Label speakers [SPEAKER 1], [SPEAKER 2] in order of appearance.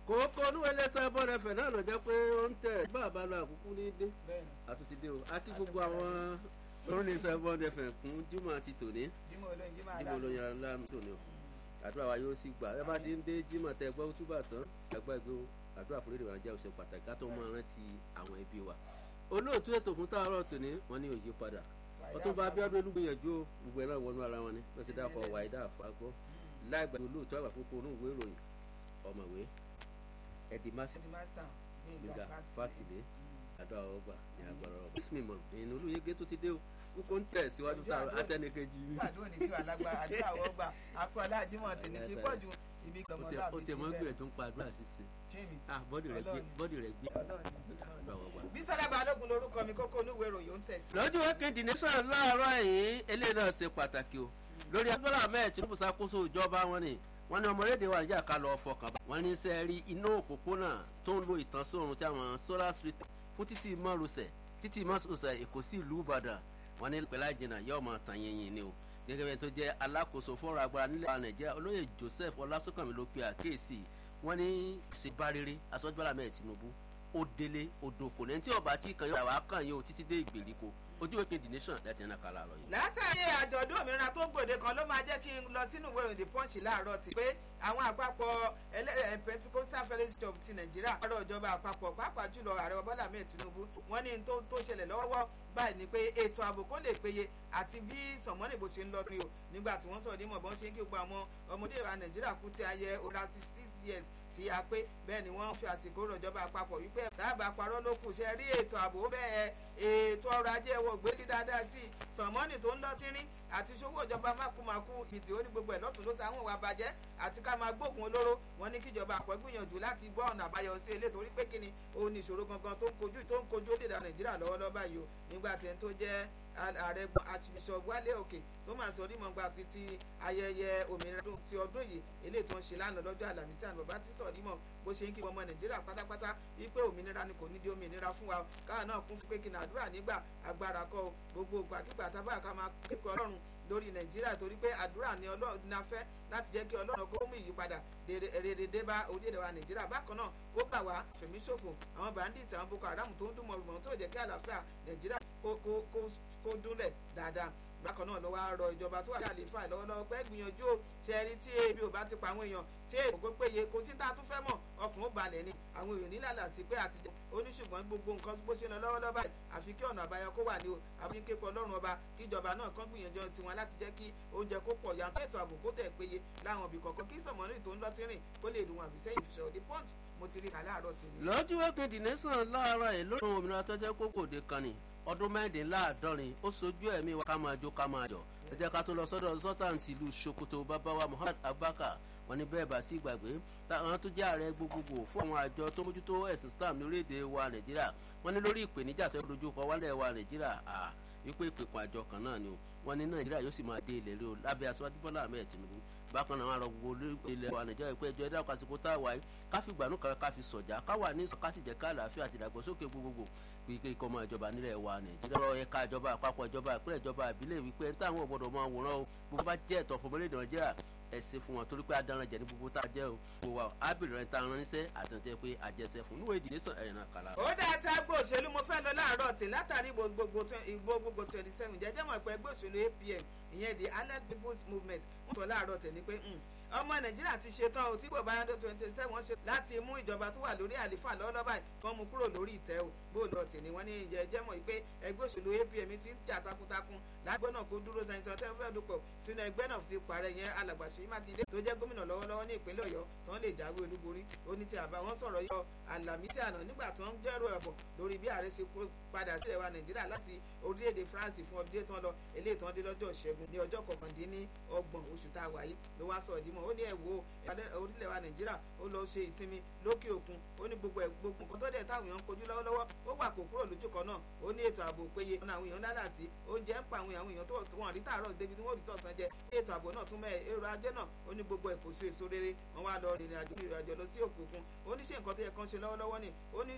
[SPEAKER 1] kòókò olúwẹlẹ sábọ rẹfẹ náà lọ jẹ pé ó ń tẹ bàbá lọ àkókò ní dé àtúntì dé o a kí gbogbo àwọn lórí sábọ rẹfẹ kún jimọ àti tòní
[SPEAKER 2] jimoh olóyin jimoh
[SPEAKER 1] jimọ
[SPEAKER 2] aláàánú
[SPEAKER 1] olóyin aláàánú tòní o àdúrà wa yóò sì gbà ẹ bá ti ń dé jimọ tẹ gbọ́ túbà tán àgbà ìgbé o àdúrà fún lédè wa jẹ́ òṣè pàtàkì ká tó máa rántí àwọn ẹbí wa olóòtú ètò fún táàrọ̀ tòní wọn ní òye padà ọtún bá abíọ́dún olúgbìyànjú o gbogbo ẹ náà wọnú ara wọn ni wọn ti dákọ wàídà àfagbọ láìgbà olóòtú àgbà kókó onú ìwé ìròyìn ọ̀mọ̀wé ẹdì másì
[SPEAKER 2] ẹni master
[SPEAKER 1] gbígbà fátìlé àdó àwọn ọgbà ní agbára ọgbà bísí mímọ ìnú olóyègé tó ti dé o kókó ń tẹ̀ síwájú táwọn atẹnikẹjì mi.
[SPEAKER 2] àdúrà ní tiwa lágbára àdúrà àwọn ọgbà akọ aláàjímọ̀ tèmi kí pọ̀ ju ibi
[SPEAKER 1] ó
[SPEAKER 2] gbọmọ
[SPEAKER 1] tiẹ̀-
[SPEAKER 2] láàbí
[SPEAKER 1] ó tiẹ̀ mọ́ gbìyànjú ń pa àdúrà ṣíṣe
[SPEAKER 2] jimmy
[SPEAKER 1] ah bọ́dì rẹ̀ gbé bọ́dì rẹ̀ gbé àdó àwọn ọgbà.
[SPEAKER 2] bísọ́lá balógun lorúkọ mi kókó onúwèé ìròyìn ó ń tẹ̀sí.
[SPEAKER 1] lọ́jọ́ kejì ní sàn láàárọ̀ yìí eléyìí náà ṣe pàtàkì o lórí agbára ahmed tinubu ṣàkóso ìjọba wọn ni wọn ní ọmọlédè wa níjà ká lọ fọkàn bá wọn ní sẹ rí iná òpópónà tó ń lo ìtànsóòrùn tí àwọn solar street fún títí márosẹ̀ títí márosẹ̀ èkó sí ìlú ìbàdàn wọn ní pẹ̀lú àjìnà yóò máa tàn yìnyín ni o gẹ́gẹ́ bẹ́ẹ̀ tó jẹ́ alákòóso fọ́nrán agbára nílẹ̀ wa nàìjíríà olóyè joseph ọlásùnkànmí ló pe àkíyèsí wọn ní ìṣèbárere aṣọ́jọ́lá ahmed tinubu ó délé odò kò ní tí ọba tí kan yóò wá kàn yóò títí dé ìgbèríko ojú ìwé kejì nation láti ẹnà kàlà àrọ yìí.
[SPEAKER 2] látàrí àjọ̀dún òmìnira tó gbòde kan ló máa jẹ́ kí n lọ sínú ìwé ìròyìn the punch láàárọ̀ tí pé àwọn àpapọ̀ ẹlẹ́rìn pentecostal fellowship of ti nàìjíríà ọ̀rọ̀ ìjọba àpapọ̀ pàápàá jùlọ ààrẹ bọ́lá ahmed tinubu wọ́n ní tó tó ṣẹlẹ̀ lọ́wọ́ báyìí ni pé ètò ààbò kó lè péye àti bí sọ̀mọ́nìbò ṣe ń lọ rí o nígbà tí wọ́n sọ̀rọ̀ nímọ̀ bọ́n ṣe ń kí gbogbo àwọn ọmọdé wa nàìjíríà kú ti ayẹ ọ̀rá sixty six years tí a pé bẹ́ẹ̀ ni wọ́n fi àsìkò rọ̀jọba àpapọ̀ wípé dábàá parọ́ ló kù ṣe rí ètò ààbò bẹ́ẹ̀ ètò ọrọ̀ ajé ẹ̀wọ̀ gbélé dáadáa sí i sọ̀mọ́nì tó ń lọ tírín àti ṣòwò ìjọba mákùmákù ìtì ó ní gbogbo ẹ̀ lọ́tún ló sa àwọn ìwà bàjẹ́ àti ká máa gbógun olóró wọn ní kíjọba àpọ̀ gbìyànjú láti gbọ́ ọ̀nà àbáyọ sí ilé torí pé kíni òun ní ìṣòro gangan tó ń kojú tó ń kojú orílẹ̀-èdè nàìjíríà lọ́wọ́lọ́wọ́ báyìí o nígbà tí ẹni tó jẹ́ ààrẹ archbishop wálé òkè tó máa sọ onímọ̀ gba ti ti ayẹyẹ òmìnira ti ọdún yìí eléyìí tó ń ṣe lánàá lọ́jọ́ àlàmísì àná bàbá tí sọ onímọ̀ bó ṣe ń kí ọmọ nàìjíríà pátápátá wípé òmìnira ni kò ní di òmìnira fún wa káà náà kún fún pé kí n àdúrà nígbà agbára kọ gbogbo gbàkigbà tábà ká máa kékeré ọlọ́run lórí nàìjíríà torí pé àdúrà ni ọlọ́run ní afẹ́ láti jẹ́ kí ọlọ́run kó mú ìyípadà rere dé bá orílẹ̀-èdè wa nàìjíríà bákan náà kó bà wá fẹ̀mí ṣòfò àwọn bandits àwọn boko haram tó ń dún mọ̀rùmọ̀ tó jẹ́ kí àlàáfíà nàìjíríà kó dúnlẹ̀ dáadáa bákan náà ló wá rọ ìjọba tó wà ní àlefa lọ́wọ́lọ́wọ́ pé gbìyànjú ṣe rí tí ebi ò bá ti pa àwọn èèyàn tí èèyàn kò péye kò sí tá a tún fẹ́ mọ̀ ọkùnrin ó balẹ̀ ni àwọn èèyàn nílàlà sí pé àtijọ́ oníṣùgbọ́n gbogbo nǹkan bó ṣe lọ lọ́wọ́lọ́wọ́ báyìí àfi kí ọ̀nà àbáyọ kó wà ní o àfi kékeré ọlọ́run ọba kí ìjọba náà kàn gbìyànjú tiwọn láti jẹ́ kí oúnjẹ kó pọ̀ yàtọ̀ ètò ààbò kó tẹ̀ péye láwọn ibì kọ̀ọ̀kan kí sọ̀mọ́nì tó ń lọ tírìn kó lè dùn àbí sẹ́yìn ìṣòro the punch mo ti rí kà láàárọ̀ tèmi.
[SPEAKER 1] lọ́jọ́ wẹ́kẹ̀dì nẹ́sàn láàárọ̀ ẹ̀ lórí àwọn òmìnira tó jẹ́ kókò dé kan ni ọdún mẹ́rìndínláàádọ́rin ó sojú ẹ̀mí wa ká máa jó ká máa jọ ẹ jẹ́ ká tó lọ sọ́dọ̀ sọ́tàǹtì ìlú sokoto babawa muhammad abubakar wọn ní bẹ́ẹ̀ bá sí ìgbàgbé táwọn tó jẹ́ ààrẹ gbogbogbò fún àwọn àjọ tó mójútó ẹ̀sìn islam ní orílẹ̀-èdè wa nàìjíríà wọn ní lórí ìpèníjà tó dojú kọ wálẹ̀ wa nàìjíríà à wípé ìpèkùn àjọ kan náà ni o wọn ní nàìjíríà yóò sì máa dé ilẹ̀ rí o lábẹ́ aṣáájú bọ́lá ahmed tinubu bákan náà wọn rọ gbogbo ilẹ̀ wa nàìjíríà pé ẹjọ́ ẹ̀dá kásìkò tá a wáyé káfí gbanú kan káfí sọ̀jà káwà ní kásìjẹ́ ká àlàáfíà àti ìdàgbàsókè gbogbogbò wípé ikọ̀ ọmọ ìjọba nílẹ̀ wa nàìjíríà lọ́rọ̀ ẹ̀ka ìjọba àpapọ̀ ìjọba ìpínlẹ̀ ìjọba ìbílẹ̀ wípé ẹni táwọn ọ̀gbọ́dọ̀ máa wòran o gbogbo bá jẹ́ ẹ̀tọ́ fún ọmọlẹ́dẹ̀ nàìjíríà ẹ ṣe fún wọn torí pé adaran jẹ ní gbogbo tá a jẹ o gbogbo wa ábìrì rẹ ta ran níṣẹ́ àtúntẹ pé àjẹsẹ fún níwèé ìdílé sàn ẹ̀rìn náà kàlà.
[SPEAKER 2] ó dáa tí agbó òṣèlú mo fẹ́ lọ láàárọ̀ tí látàrí ìbò gbogbo twenty seven jẹ́jẹ́ mọ̀ pé ẹgbẹ́ òṣèlú apm ìyẹn the allied people's movement wọ́n sọ láàárọ̀ tẹ̀ ní pé ọmọ nàìjíríà ti ṣetán o tí kò bá yàtọ̀ twenty seven ṣe láti mú ìjọba tó wà lórí àlefa lọ́wọ́lọ́wọ́ báyìí kán mú kúrò lórí ìtẹ́ o bóòlù ọ̀tẹ̀ ni wọ́n ní ìjẹ́jẹ́ mọ̀ pé ẹgbẹ́ òṣèlú apm ti ń jà takuntakun lágbẹ́ náà kó dúró sẹ́yìn tẹ́ fẹ́ dúpọ̀ sínú ẹgbẹ́ náà ti parẹ́ yẹn alàgbà Ṣèyí Mákindé tó jẹ́ gómìnà lọ́wọ́lọ́wọ́ ní ìpínlẹ̀ Ọ̀yọ́ tó ń lè jáwé olúborí ó ní ti àbá wọn sọ̀rọ̀ yọ àlàmísì àná nígbà tó ń jẹ́rò ẹ̀bọ̀ lórí bí ààrẹ ṣe padà sílẹ̀ wa Nàìjíríà láti orílẹ̀-èdè France fún ọdún tán lọ eléyìí tán dé lọ́jọ́ ìṣẹ́gun ní ọjọ́ kọkàndínlọ́gbọ̀n oṣù tá a wà yìí ló wá sọ̀rọ̀ dímọ̀ ó ní ẹ̀ wo orílẹ̀ wa Nàìjíríà ó lọ ṣe ìsinmi lókè òkun ó ní gbogbo ẹ̀ gbogbo nǹkan tó dẹ̀ táwọn èèyàn ń kojú lọ́wọ́lọ́wọ́ ó wà kó kúrò lójú kan náà ó ní ètò ààbò péye ọ̀nà àwọn èèyàn lálà sí oúnjẹ ń pa àwọn èèyàn tó wọ́n rí tààrọ̀ débi tí wọ́n rí tọ̀sán jẹ ètò ààbò náà tún mẹ́ èrò ajé náà ó ní gbogbo ẹ̀ kò sí èso rere wọ́n wá lọ rìnrìn àjò ìrìn àjò lọ sí òkè òkun ó ní ṣe nǹkan tó yẹ kán ṣe lọ́wọ́lọ́wọ́ ni ó ní